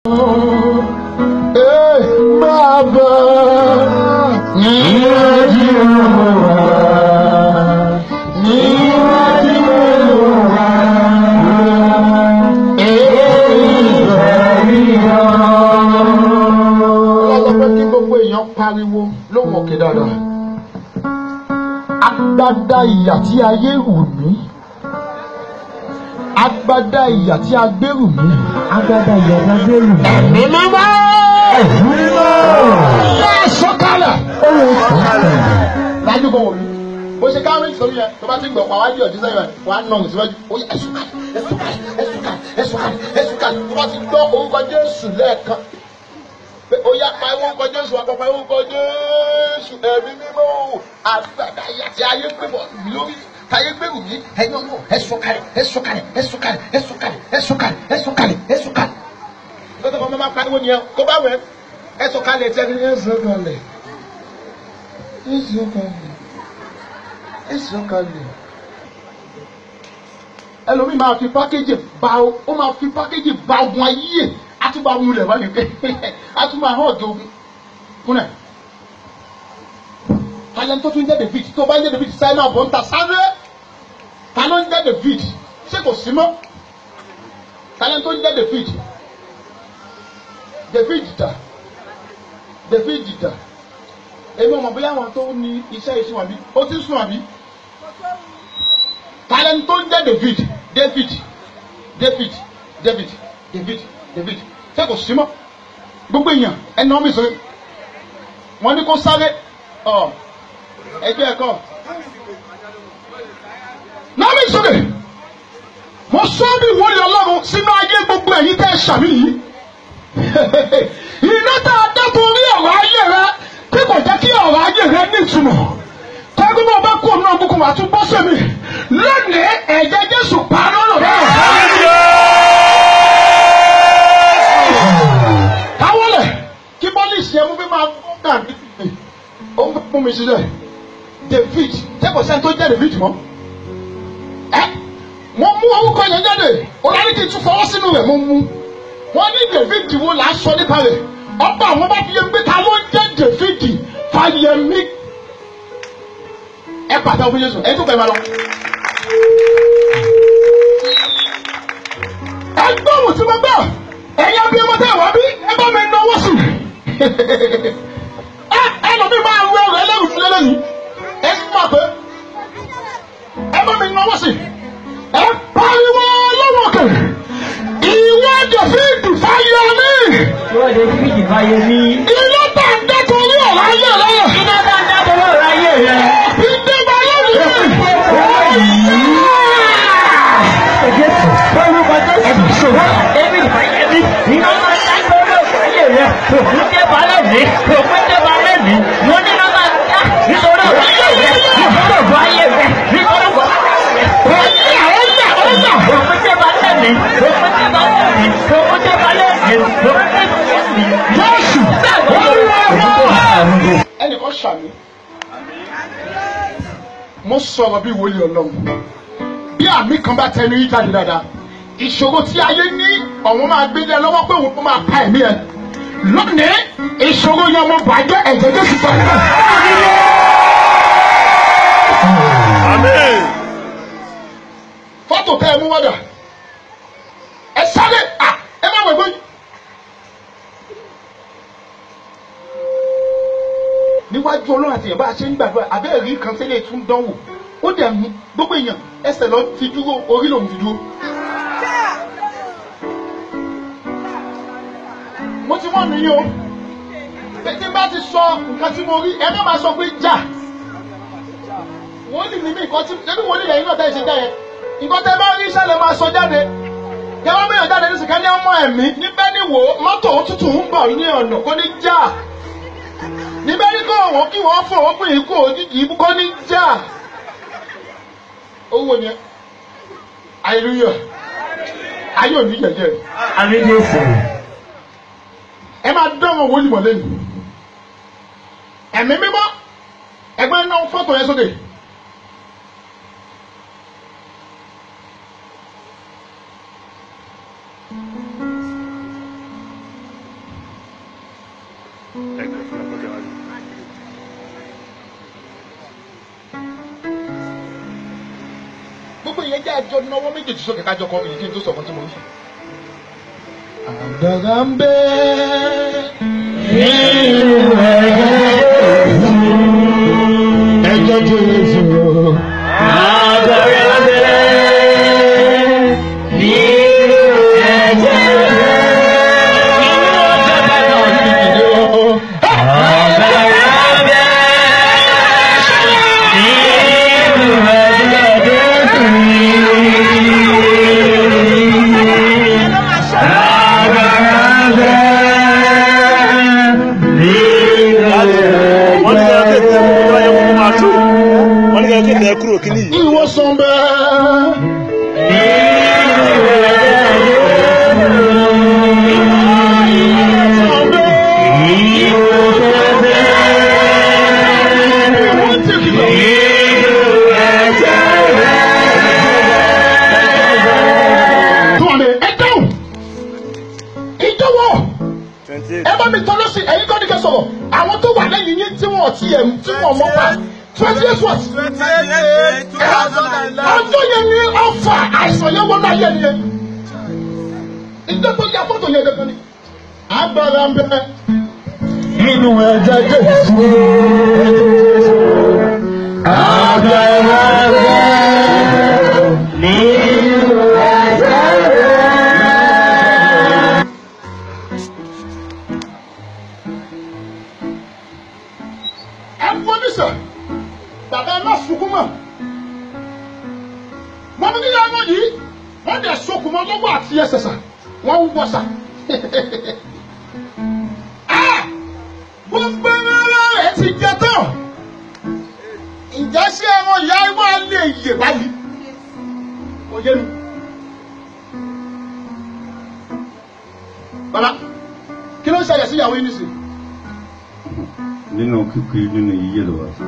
Ee, Bàbá níwájú wa níwájú wa ọlọ́pẹ́ kí gbogbo èèyàn pariwo lóhùn òkè dáadáa. agbádá ìyà tí ayé rù mí agbádá ìyà tí a gbé rù mí. agbada ìyàtọ̀ gbèrú. ẹ̀mí mímọ́. ẹ̀mí mímọ́. yẹ sọ́kàlẹ̀. ó lè sọ̀tẹ̀. lájú kò wò mí bó ṣe káwé sórí yẹn tó bá ti ń gbọ̀ pa wájú ọ̀dí sẹ́yìn rẹ̀ wà á nà ọ̀hún síwájú ó yẹ ẹ̀sùn kalẹ̀ ẹ̀sùn kalẹ̀ ẹ̀sùn kalẹ̀ ẹ̀sùn kalẹ̀ ẹ̀sùn kalẹ̀ tó bá ti gbọ́ orúkọ Jésù lẹ́ẹ̀kan pé ó yá pa orúkọ Jésù wà pa orúkọ Jésù ẹ̀mí mímọ́ àgbàdo ayé àti ayé gbé bọ̀ mí lórí táyé gbèrú mi ẹ̀yin ọ̀nà ẹ̀sùn kalẹ̀ ẹ̀sùn kalẹ̀ ẹ̀sùn kalẹ̀ ẹ̀sùn kalẹ̀ ẹ̀sùn kalẹ̀ ẹ̀sùn kalẹ̀ ẹ̀sùn kalẹ̀ lọ́sọ̀ kan máa pariwo nìyẹn kó bá wẹ̀ ẹ̀sùn kalẹ̀ tí ẹ̀sùn kalẹ̀ ẹ̀sùn kalẹ̀ ẹ̀sùn kalẹ̀ ẹlòmíì máa fi pákéjì ba ó máa fi pákéjì ba ogun ayé àtúbà wulẹ̀ wá ní pé àtúbà hàn ọ̀dọ̀ ogun fúnẹ̀ talent tó tún jẹ́ David tó bá ń jẹ́ David sáyẹn náà bọ̀ ń ta sáré ta ló ń jẹ́ David ṣé kò sí mọ́ talent tó ń jẹ́ David David dà David dà èmi ọmọ bóyá àwọn tó ní iṣẹ́ ìṣúná bí ó ti ń sùn àbí talent tó ń jẹ́ David David David David David David ṣé kò sí mọ́ gbogbo èèyàn ẹni wọn mi sọ wọn ní kó sáré ọ ẹgbẹ́ ẹ̀kọ́ náà mi sọ de mo sọ bí ìwọlé Ọlọ́run sínú ayé gbogbo ẹ̀yin tẹ́ ẹ ṣàmì yìí iná tá a dá torí ọ̀rọ̀ ayé rẹ tí kò jẹ́ kí ọ̀rọ̀ ayé rẹ ní ìtumọ̀ tẹ́gbẹ́ bá bá kú ọ̀nà àbùkù wà tún bọ́ sẹ́mi lónìí ẹ̀jẹ̀ Jésù pa lọ́rọ̀ rẹ̀. káwọlẹ̀ kí bọ́lísì ẹ̀ mú bí máa gbọ́ dàbí ó ń fún mi sílẹ̀ David jẹ́kọ̀ọ́ sẹ́ni tó jẹ́ David mọ́ ẹ́ mo mú orúkọ yẹn jáde ọ̀làní kì í tún fọwọ́ sínú rẹ̀ mo mú wọ́n ní David wo là á sọ nípa rẹ̀ ọba àwọn bá fi yẹn gbé ta ló ń jẹ́ David Fáyẹmí ẹ pàtàkì fún Jésù ẹ tún bẹ̀rẹ̀ lọ. ẹ gbóhùn tí mo gbọ́ ẹ̀yin bí ọmọ tẹ̀ wá bí ẹ bá mi náwó sí i. ẹ ẹ lọ bí máa rọ ọ̀rọ̀ ẹlẹ́rù fún lẹ́lẹ́yìn ẹ sì máa pẹ́ ẹ bá mi náwó sí i. ẹ pariwo lọ́wọ́ kẹ̀ ìwọ David Fáyẹmí Ìwọ́n lè fi ìfàyè mi. ilé tá a dẹ́ torí ọ̀rọ̀ ayé rẹ̀ Iná bá ń dábọ̀ lọ́rọ̀ ayé rẹ̀. ìdíbà lónìí. Jésù, orúkọ Jésù, ṣòwò David Fáyẹmí, iná máa ń dábọ̀ lọ́rọ̀ ayé rẹ̀. Òkú dé balẹ̀ mi, òkú dé balẹ̀ mi, mo ní iná máa ń dá nítorí ọ̀rọ̀ ayé rẹ̀, nítorí ọ̀rọ̀ ayé rẹ̀, nítorí ọ̀rọ̀ ayé rẹ̀. Òkú dé balẹ̀ mi, òkú dé balẹ̀ mi, òkú dé balẹ̀ mi, òkú dé balẹ̀ mi. Jésù, Olúwa wa. Olúwa. ẹnìkan ṣàmì mo sọ̀rọ̀ bí wòlíì ọlọ́run bí àmì kan bá tẹnu yí jáde dáadáa ìṣòro tí ayé ní ọ̀wọ́n máa gbé lé ẹ lọ́wọ́ pé òun máa pa ẹ̀mí ẹ lónìí ìṣòro yẹn mo bàjẹ́ ẹ̀jẹ̀ Jésù pẹ̀lú. Amen. fọ́tò tẹ ẹ mú wọ́dà ẹ sáré à ẹ má wẹ̀gbẹ́ yìí. níwájú ọlọ́run àti ìyàbá ṣe ń gbàdúrà abẹ́rẹ́ rí kan sílẹ̀ tún dánwò ó dẹ̀ mú gbogbo èèyàn ẹsẹ̀ lọ fi dúró orí lòun fi dúró. mo ti wọ́n nìyí o tí n bá ti sọ nǹkan tí mo rí ẹ má máa sọ pé jà wọ́n lì ní mí nǹkan tí ẹbí wọ́n lì lẹ́yìn náà tẹ́ ẹ ṣe jẹ́ yẹn nǹkan tẹ́ bá rí iṣẹ́ lè máa sọ jáde kí wọ́n bẹ̀rẹ̀ jáde nísìnyí ká ní ọmọ ẹ̀mí níbẹ̀ ni wò ó mọ́tò òtútù ń bọ̀ ní ọ̀nà kó ní jà níbẹ̀ ní kó wọ́n kí wọ́n fọ̀ wọ́n pè é kó òjijì ibú kó ní jà owó yẹn hallelujah ayé òní jẹjẹ Àmì Jésù. ẹ máa dánwò wọlé mọ̀ lẹ́nu ẹ̀mí mímọ́ ẹgbẹ́ náà fọ́tò yẹn sókè. gbogbo ìyẹn jẹ́ ẹjọ́ náwó méjèèjì sókè kájọ kọ́ ìyẹn kí n tó sọ̀kan tí mo ń sọ. àdàgà ń bẹ ẹjọ́ jésù wọ́n ní kí ẹ kéde ẹkú wáyé kó máa tó wọ́n ní kí ẹ kéde ẹkúrò kíní yìí. ìwòsàn bẹ́ẹ̀. ìjọwọ́ twenty eight ẹ bá mi tọ́lọ́ sí ẹ̀yin kọ́ni kẹ́ sọ̀rọ̀ àwọn tó wà lẹ́yìn yín tí wọ́n ti ẹ̀ tí wọ́n mọ́ pa twenty eight what. ọjọ́ yẹn ni ọ̀fà àìsàn yẹn wọ́n náà yẹ nìyẹn. ìjọba ya fọ́tò yẹn dandan ni. agbára ń bẹ nínú ẹ̀jẹ̀ jésù. agbára ń bẹ nínú ẹ̀jẹ̀ ẹ fọ́ mi sọ bàbá ẹ má sunkún mọ́ wọ́n ní nílẹ̀ ẹ̀rọ yìí wọ́n dẹ̀ sokùn mọ́ lọ́wọ́ àti ẹsẹ̀ sà wọ́n ń wọ́ sà Ah! gbogbo ẹ̀rọ rẹ̀ ti jẹ tán ìjà sí ẹ̀rọ ìyá wa lè yè báyìí kò yé mi. bàbá kí ló ń ṣẹlẹ̀ sí ìyàwó yín nísìnyí. nínú kíkiri nínú yíyé lọ wá.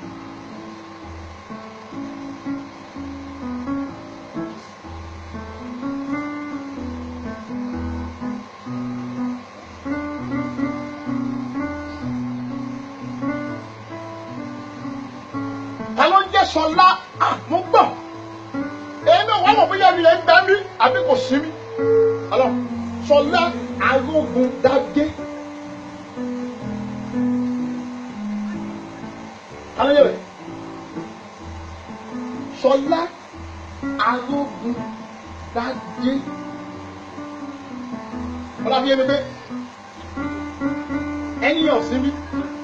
ta ló ń jẹ́ sọlá mo gbọ́ èmi ò wá mọ̀ bóyá mi lè ń gbà mí àbí kò sí mi ọlọ́ sọlá arógun dágé ta ló ń yẹ bẹ́ẹ̀ sọlá arógun dágé ọlọ́ fi yé mi pé ẹni ọ̀sìn mi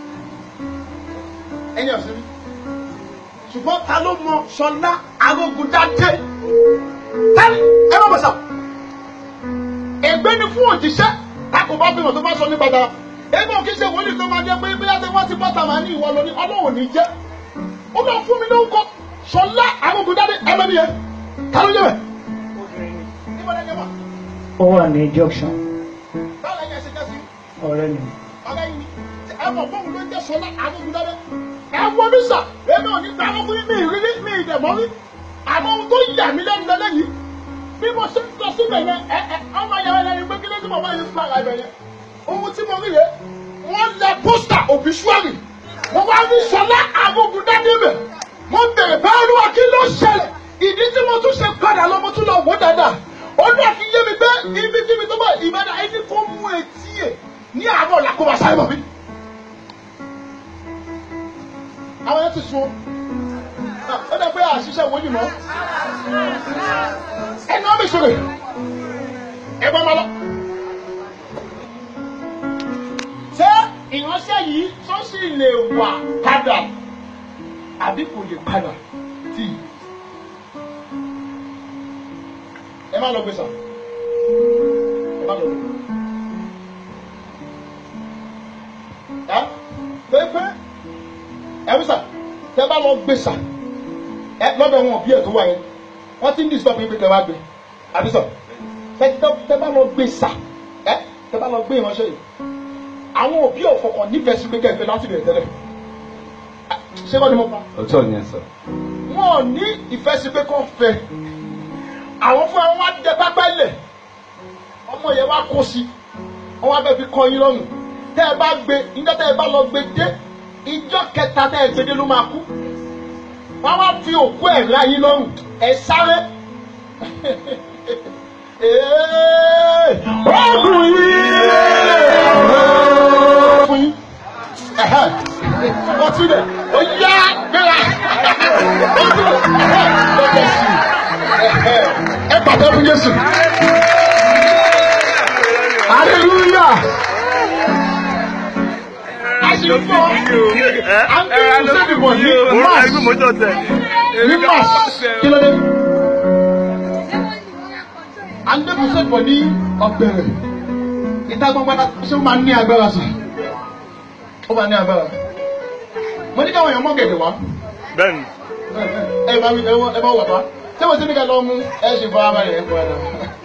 ẹni ọ̀sìn mi ṣùgbọ́n ta ló mọ sọlá arógundádé tẹ́lẹ̀ ẹ má bọ̀ sà ègbé ni fún òjíṣẹ́ tako bá bímọ tó bá sọ ní bàtà èmi ò kí ṣe wòlíì tó máa jẹ pé bí láti wọ́n ti bọ́tà máa ní ìwọ lọ ní ọlọ́run ní jẹ́ ó máa fún mi lórúkọ sọlá arógundádé ẹgbẹ́ mi yẹn ta ló yẹ bẹ̀. níbo lẹ́yìn wà ó wà ní junction báwo lẹ́yìn ẹ̀ṣẹ̀ jẹ́ sí ọ̀rẹ́ mi. ọ̀rẹ́ yìí ni ẹ mọ̀ fóun ló ń jẹ́ sọlá arógundádé ẹ wọ mi sà èmi ò ní gbà wọ́n fún yín mi ìrírí mi ìdẹ̀mọ́ rí àmọ́ ohun tó yà mí lẹ́nu lẹ́lẹ́yìí bí mo ṣe ń lọ síbẹ̀ yẹn ẹ ẹ ọmọ yẹn wẹ́n lẹ́yìn pé kí ló ti mọ̀ bá yẹn fún ara ibẹ̀ yẹn ohun tí mo rí yẹn wọ́n lẹ pósítà òbíṣúárì mo wá ní sọlá agogun dádé bẹ̀ mo bèrè bá olúwa kí ló ṣẹlẹ̀ ìdí tí mo tún ṣe padà lọ mo tún lọ wò dáadáa olúwa fi yé mi pé ibi kíbi tó bá ìbàdàn ẹni kó mú etí ẹ̀ ní àárọ̀ làkúbà sáré bọ̀ mí. àwọn yẹn ti sun ó dẹ pé àṣìṣe wòlíì mọ́ ẹni wọn bẹ sọ̀rọ̀ ẹ bá ma lọ. ṣé ìránṣẹ́ yìí tó sì lè wà padà àbí kò lè padà tì í. ẹ má lọ gbé sàn ẹ má lọ gbé. ẹ pé pé ẹ wí sàn tẹ bá lọ gbé sàn ẹ lọ́dọ̀ wọn bí ẹ̀ tó wà yẹn wọ́n ti ń disturb yín pé kẹ́ wá gbé àbí sọ tẹ tẹ bá lọ gbé sà ẹ tẹ bá lọ gbé ìránṣẹ́ yìí àwọn òbí ọ̀fọ̀kàn nífẹ̀ẹ́ sí pé kẹ́kẹ́ láti bẹ̀rẹ̀ tẹ́lẹ̀ ṣé kọ́ ni mo pa ọjọ́ yẹn sọ. wọn ò ní ìfẹ́ sí pé kọ́ fẹ́ àwọn fún àwọn wá dẹ pápá lẹ̀ ọmọ yẹn wá kó sí wọn wá fẹ́ fi kọ́ yín lọ́rùn tẹ́ ẹ bá gbé níjọ́ tẹ́ ẹ bá lọ gbé dé ìjọ́ kẹta tẹ́ ẹ gbé dé ló máa kú wọ́n wá fi òkú ẹ̀ láyé lọ́rùn ẹ̀ sáré. Ee, Oògùn yìí fún yín. Ẹ̀hẹ́, Wọ́n tún lẹ̀, ó yá gbéra. Ó tún lẹ̀, ẹ̀hẹ́, lọ́jọ́ sí i. Ẹ̀hẹ́, Ẹ pàtó fún Jésù. Hallelujah. Àṣìkò àǹtí ìṣèdìbò ní Mars ní Mars kí ló dé? Àǹtí ìṣèdìbò ní ọ̀bẹ̀rẹ̀ ìta gbọ́ngbọ́n náà ṣé ó máa ní agbára sí? Ó máa ní agbára. Mo ní káwọn èèyàn mọ́ gẹ̀dẹ̀ wá. bẹ́ẹ̀ni Ẹ bá mi ẹ wọ- ẹ bá wọ̀ bá. Ṣé mo ti ní ká lọ mú ẹ ṣe fọ́ ara rẹ̀ ẹ̀ fọ́ ẹ̀ náà?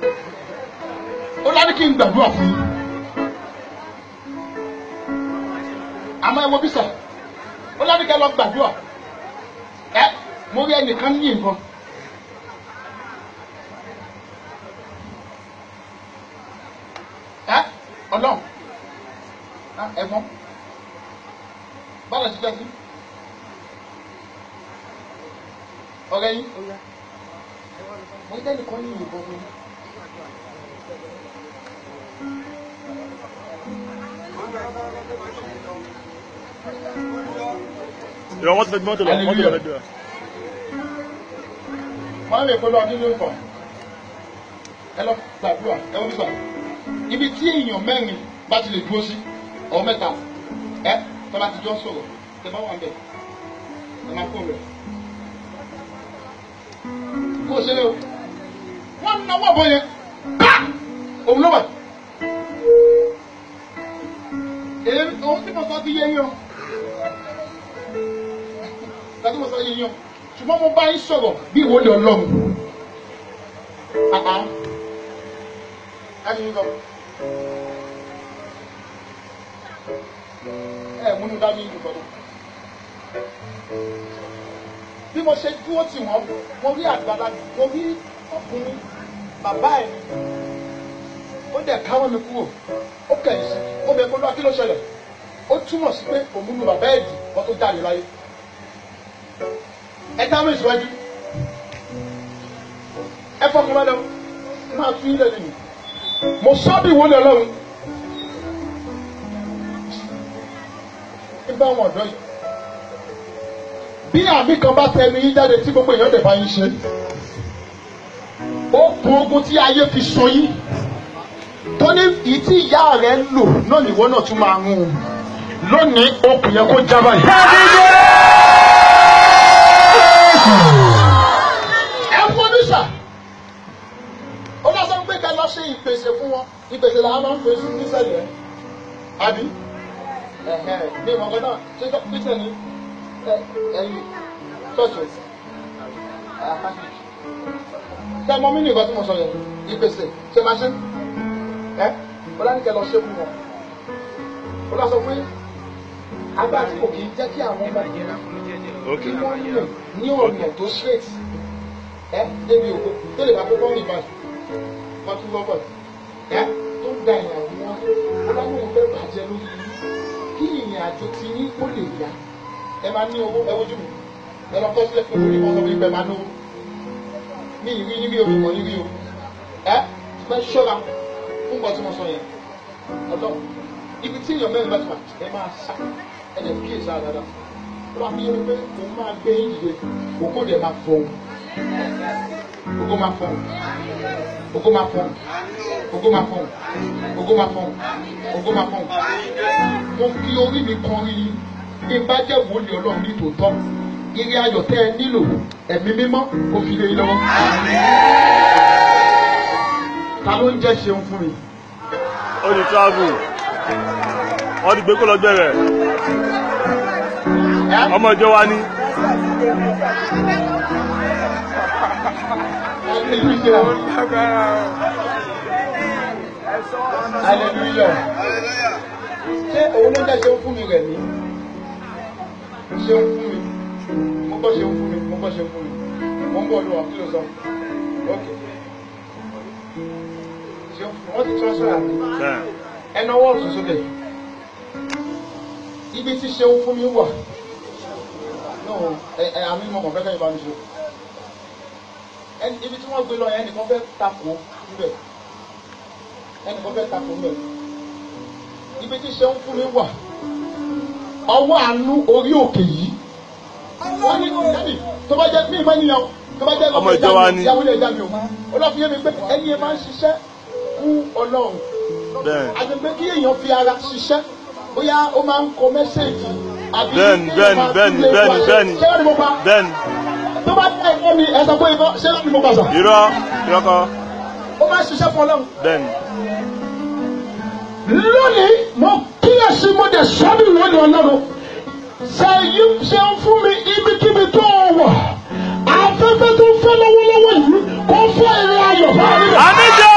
Ó ládé kí n gbàdúrà fún yín. àmọ́ ẹ wo bí sọ ó lọ́dún kẹ́ lọ gbàdúrà ẹ mo rí ẹnìkan ní nǹkan ẹ ọlọ́run Ah, ẹ̀gbọ́n báwo ṣe fẹ́ sí ọ̀rẹ́ yín mo rí ẹnìkan ní nǹkan fún yín. ìwọ wọn ti fẹ́ mọ́tò lọ mọ́tò lọ lẹ́jọ́ wọ́n lè polówó ọdún ló ń bọ̀ ẹ lọ gbàdúrà ẹ wọ́n bí sọ ibi tí èèyàn mẹ́rin bá ti lè dúró sí ọ̀ mẹ́ta ẹ tọ́ bá ti jọ sọ̀rọ̀ tẹ bá wà ń bẹ̀ ẹ máa kó rẹ̀ kó o ṣe lé o wọ́n náwó ọ̀bọ yẹn ká òun ló wà èyí òun tí mo sọ ti yé yín o tàbí mo sọ yé yín o ṣùgbọ́n mo bá yín sọ̀rọ̀ bí ìwọlé ọlọ́run. Àhá. Ẹni yín lọ. Ẹ múnú dání ìlú kan náà. Bí mo ṣe dúró tì wọ́n, mo rí àgbàlá, mo rí ọkùnrin bàbá ẹ̀ ni. Ó dẹ̀ káwọ́ mi kúrò. Ó kẹ̀yìn sí. Ó bẹ kó lọ́wọ́ kí ló ṣẹlẹ̀. Ó túmọ̀ sí pé òun lu bàbá ẹ̀ dì wọ́n tó jáde láyé ẹ tá mi síwájú ẹ fọkàn bá lọ máa tún ilé nìyí mo sọ bí ìwọlé ọlọ́run nígbà wọn ọ̀dọ́ yìí bí àmì kan bá tẹnu yín jáde tí gbogbo èèyàn dẹ̀ bá yín ṣe ó kun ogun tí ayé fi sọ yín tó ní ìyí tí ìyá rẹ ń lò náà nìwọ náà tún máa ń un lónìí okùn yẹn kó já báyìí. ẹ fún mi sà ó lọ sọ pé ká lọ ṣe ìpèsè fún wọn ìpèsè làwọn máa ń pè sí nísẹ̀lẹ̀ àbí ẹ̀hẹ̀ ní ìmọ̀gán náà ṣé tó pèsè ní ẹ̀yìn ṣọ́ọ̀ṣì tẹ mọ mí ní ìgbà tí mo sọ yẹn ìpèsè ṣe máa ṣe ẹ ó lọ ní kẹ lọ ṣe fún wọn ó lọ sọ pé agbára tí kò kì í jẹ́ kí àwọn ọmọ yẹn ok kí wọ́n lè ní ọ̀nà tó straight ẹ débi òkú tó lè bá kókó rìn báyìí wọ́n tún lọ́bọ̀ ẹ tó ń da ìyàwó wọn ọlọ́run ò fẹ́ bàjẹ́ lórí yín kí ìrìn àjò ti yín kó lè yá ẹ máa ní owó ẹ wojú mi ẹ lọ kọ́ sílẹ̀ fún orí wọn sọ wípé máa náwó ní ìrí yín bí omi mọ̀ yín rí o ẹ fẹ́ ṣọ́ra fún nǹkan tí mo sọ yẹn ọ̀dọ́ ibi tí èèyàn mẹ́rin bá ti wà ẹ máa sá ẹ lè kíyèsí àdáadáa wọ́n fi yẹn pé òun máa gbé yín dìde òkú dẹ̀ máa fọ́ òkú máa fọ́ òkú máa fọ́ òkú máa fọ́ òkú máa fọ́ òkú máa fọ́ mo fi orí mi kan rí yín bí n bá jẹ́ wòlíì ọlọ́run ní tòótọ́ ire ayọ̀ tẹ́ ẹ nílò ẹ̀mí mímọ́ kò fi lè yín lọ́wọ́. ta ló ń jẹ́ ṣeun fún mi. ó di travel wọ́n ti gbé kó lọ bẹ̀rẹ̀ ẹ́ ọmọ ìjọ wa ní Hallelujah. Ṣé òun ló jẹ́ ṣeun fún mi rẹ̀ ní? Ṣeun fún mi. Mo gbọ́ ṣeun fún mi. Mo gbọ́ ṣeun fún mi. Mo ń bọ̀ lọ kí ló sọ. Ok. Ṣeun fún mi. Wọ́n ti transfer àmì. bẹ́ẹ̀ Ẹnu ọwọ́ ọ̀tún sókè. ibi tí ṣeun fún mi wà náà ẹ ẹ àmì mọ̀ kàn fẹ́ kẹ́yìn bá mi ṣe ẹni ibi tí wọ́n gbé lọ yẹn ẹnìkan fẹ́ takò níbẹ̀ ẹnìkan fẹ́ takò níbẹ̀ ibi tí ṣeun fún mi wà ọwọ́ àánú orí òkè yìí wọ́n ní ẹni tó bá jẹ́ mí ìmọ̀ ènìyàn tó bá jẹ́ Ọmọ ìjọ wa ni. ìyàwó ilé ìjà mi o olófin yẹn mi pé ẹni yẹn máa ń ṣiṣẹ́ fún ọlọ́run bẹ́ẹ̀ àgbègbè kí èèyàn fi ara ṣiṣẹ́ bóyá ó máa ń kọ mẹ́sẹ̀gì àbí Bẹ́ẹ̀ni, kí èèyàn máa bẹ́ẹ̀ni, lé bẹ́ẹ̀ni, wáṣẹ́. bẹ́ẹ̀ni. ṣé wọ́n ni mo pa bẹ́ẹ̀ni tó bá dá ẹ̀kọ́ mi ẹ sọ pé ibà ṣé wọ́n ni mo pa sà irọ́ irọ́ kọ́ ó máa ń ṣiṣẹ́ fún ọlọ́run. bẹ́ẹ̀ni lónìí mo kíyèsí mo dẹ̀ sọ́dún lónìí ọlọ́run ṣe yí ṣe ń fún mi ibikíbi tó o wà afẹ́fẹ́ tó ń fẹ́ lọ́wọ́lọ́wọ́ yìí kó fẹ́ ìrìn ayọ̀ bá mi. àmì jésù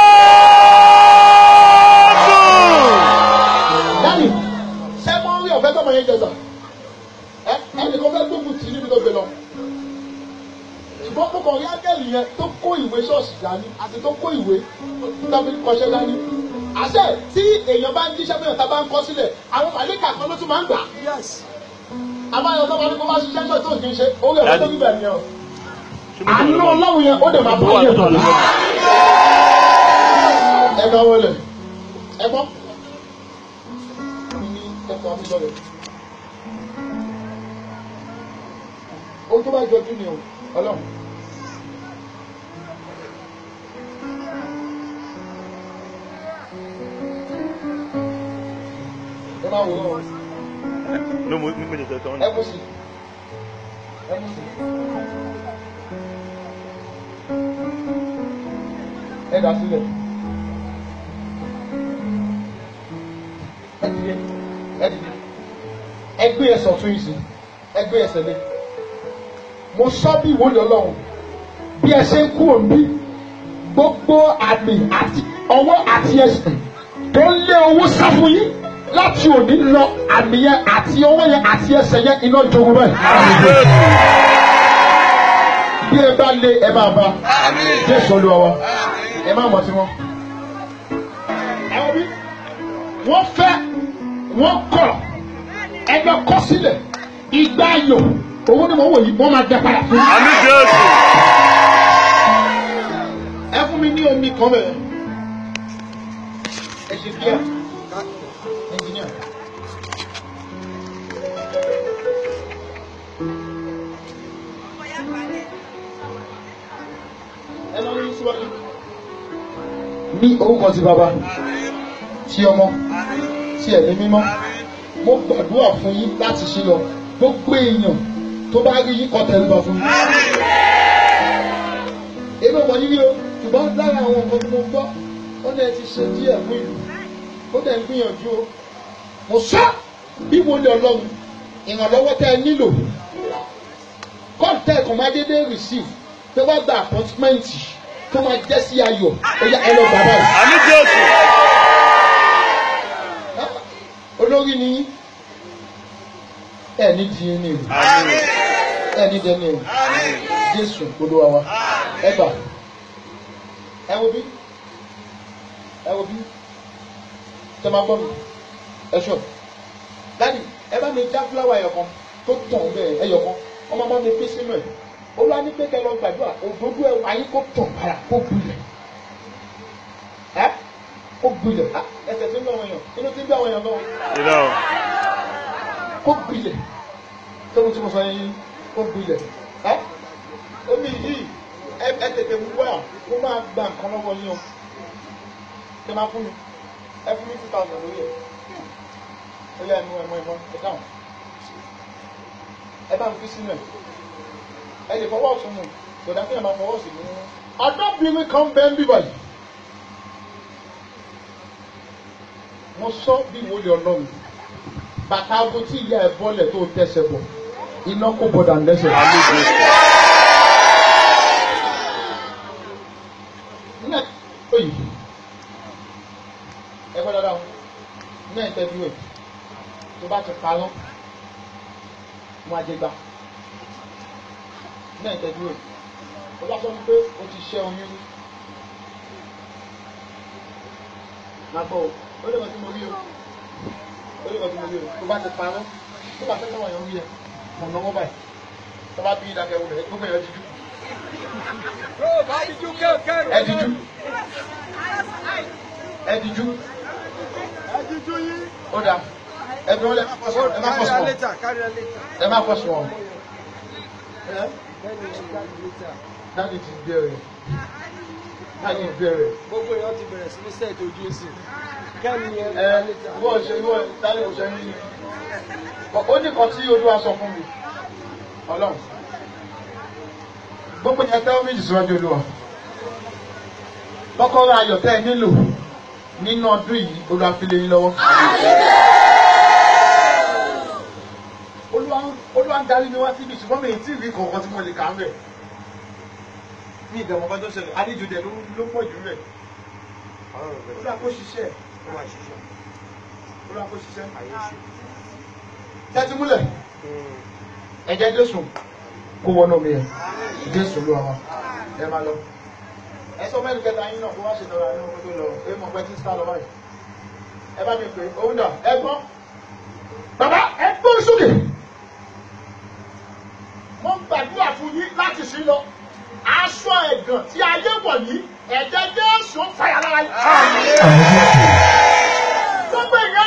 Dani, ṣé mo rí ọ̀fẹ́ tọmọ yẹn jẹsà? Ẹ ẹnìkan fẹ́ gbógun tì í níbi tó gbé lọ. Ṣùgbọ́n mo kàn rí ángẹ́lì yẹn tó kó ìwé ṣọ́ọ̀ṣì dání àti tó kó ìwé tó fi kọṣẹ́ dání. Àṣẹ tí èèyàn bá ń jíṣẹ́ fún ìyàtọ̀ bá ń kọ sílẹ̀, àwọn màlíkà kan ló tún máa ń gbà. Àbáyọ̀ tó máa ní kó máa ṣiṣẹ́ náà tó kì í ṣe, orí ọ̀fẹ́ tó níbẹ̀ nìyẹn o. Àánú ọlọ́run yẹn ó dẹ̀ máa bọ́ yẹn tọ̀lá. Ẹ bá wọlé. Ẹ gbọ́ ní ẹ̀kọ́ amúlọ́rẹ̀. Ohun tó bá jọjú ni o, ọlọ́run. Ẹ máa wò ó, ló mú mi méjì tẹ̀sán ẹ mú sí. Ẹ mú sí. Ẹ dà sílẹ̀. Ẹ dìde. Ẹ dìde. Ẹ gbé ẹsẹ̀ ọ̀tún yìí sí. Ẹ gbé ẹsẹ̀ lé. Mo sọ bí ìwọlé ọlọ́run. Bí ẹ ṣe ń kú òbí, gbogbo àmì àti ọwọ́ àti ẹsẹ̀ tó ń lé owó sá fún yín láti òní lọ àmì yẹn àti ọwọ́ yẹn àti ẹsẹ̀ yẹn iná jogun bẹ́ẹ̀. Bí ẹ bá lé ẹ máa bá. Jésù olúwa wa. Ẹ má mọ̀ tí wọ́n. Ẹ wọ́n bí wọ́n fẹ́ wọ́n kọ̀ ẹgbẹ́ kọ́ sílẹ̀ ìgbà ayò owó ni mo wò yìí wọ́n máa dẹ padà fún mi. àmì jésù ẹ fún mi ní omi kan bẹ̀rẹ̀ ẹ ṣe bíà ẹnjìníà. ẹ lọ rí síwájú. ní orúkọ ti bàbá tí ọmọ tí ẹ̀mí mímọ́ mo gbàdúrà fún yín láti ṣe lọ gbogbo èèyàn tó bá rí yín kọ́ tẹríba fún yín èmi ọmọ yìí rí o ṣùgbọ́n lára àwọn nǹkan tí mo gbọ́ ó ní ẹ ti ṣe díẹ̀ fún ìlú ó dẹ̀ ń gbìyànjú o mo sọ bí mo lè ọlọ́run ìrànlọ́wọ́ tẹ́ ẹ nílò kọ́ńtẹ́ ẹ̀kan máa dédé receive tó bá gba appointment tó máa jẹ́ sí ayọ̀ ó yá ẹ lọ gbà báyìí. àmì jésù olórí ni yín ẹ ní di yín ní ìlú àmì ẹ ní dẹni ìlú jésù olúwa wa ẹ gbà ẹ wo bí ẹ wo bí tẹ máa gbọ́ mi ẹ sọ dadi ẹ bá mi já fúláwà ẹyọkan tó tàn bẹ́ẹ̀ ẹyọkan ọmọ bá mi pín sínú ẹ olúwa ní pé kẹ́ lọ gbàdúrà òdodo ẹ wáyé kó tàn padà kó gbilẹ̀ ẹ kó gbilẹ̀ Ah, ẹsẹ̀ tí ń bẹ àwọn èèyàn inú tí ń bẹ àwọn èèyàn lọ́wọ́ irọ́ kó gbilẹ̀ tóbi tí mo sọ yẹn kó gbilẹ̀ ẹ omi yìí ẹ ẹ tètè wúwà kó máa gba nǹkan lọ́wọ́ yín o ṣe máa fún mi ẹ fún mi two thousand lórí ẹ ó yẹ ẹnu ẹmọ ẹmọ ẹ dáhùn ẹ bá mi fi sínú ẹ ẹ lè fọwọ́ ọ̀tún mu kò dá kí ẹ máa fọwọ́ sí mi. ọ̀dọ́bìnrin kan bẹ́ẹ̀ ń bíbà yìí mo sọ bí mo lè ọlọ́run bàtà aago tí ìyá ẹ bọ́lẹ̀ tó tẹsẹ̀ bọ̀ iná kò bọ̀dà lẹ́sẹ̀. àmì jésù nígbà tó yìí ẹ gbọ́dọ̀ dáhùn ní ìtẹ́jú ẹ̀ tó bá ti parọ́ wọn á jẹ gbà ní ìtẹ́jú ẹ̀ ó bá sọ pé o ti ṣẹ́ oyún rí máa gbọ́ o ó lè wọ́n tí mo rí o ó lè wọ́n tí mo rí o tó bá ti parọ́ tó bá fẹ́ káwọn èèyàn wí ẹ mọ̀ lọ́wọ́ báyìí tó bá bí ìdákẹ́ wọlé gbogbo èèyàn díjú ẹ díjú ẹ díjú ó dà ẹ bí wọn lẹ ẹ má kọ sùn ẹ má kọ sùn ẹ má kọ sùn ọ dáàdi ti bẹ̀rẹ̀ dáàdi bẹ̀rẹ̀ gbogbo èèyàn ti bẹ̀rẹ̀ sí ní sẹ́ẹ̀tì ojú ẹ̀sìn kẹ́mi ẹ̀ ẹ ìwọ ṣe ìwọ dáàdi kò ṣe ní ní ó ní kan tí olúwa sọ fún mi Ọlọ́run gbogbo yẹn tẹ́wọ́ méjì síwájú olúwa kọ́kọ́rọ́ ayọ̀ tẹ́ ẹ nílò nínú ọdún yìí olúwa fi lé yín lọ́wọ́. olúwa olúwa ń darí mi wá síbi ṣùgbọ́n mi ì tí ì rí kankan tí mo lè kà á bẹ̀. mi ìdẹ̀mọ̀ kan tó ṣẹlẹ̀ àlejò dẹ̀ ló ló pọ̀ jù rẹ̀. olúwa kó ṣiṣẹ́ olúwa kó ṣiṣẹ́. tẹ́tí múlẹ̀ ẹ̀jẹ̀ jésù kó wọnú mi yẹn jésù ló wà ẹ máa lọ. ẹ sọ mẹ́rin kẹta yín náà kó wá ṣe lọ́ra ní ọkọ tó lọ ẹ mọ̀ pé tí sá lọ báyìí. ẹ bá mi pè é òun dà ẹ gbọ́. bàbá ẹ gbóhùn sókè. mo ń gbàdúrà fún yín láti sí lọ. aṣọ ẹ̀gàn tí ayé wọ̀ yìí ẹ̀jẹ̀ jésù fàyà lára yín. gbogbo ìyẹn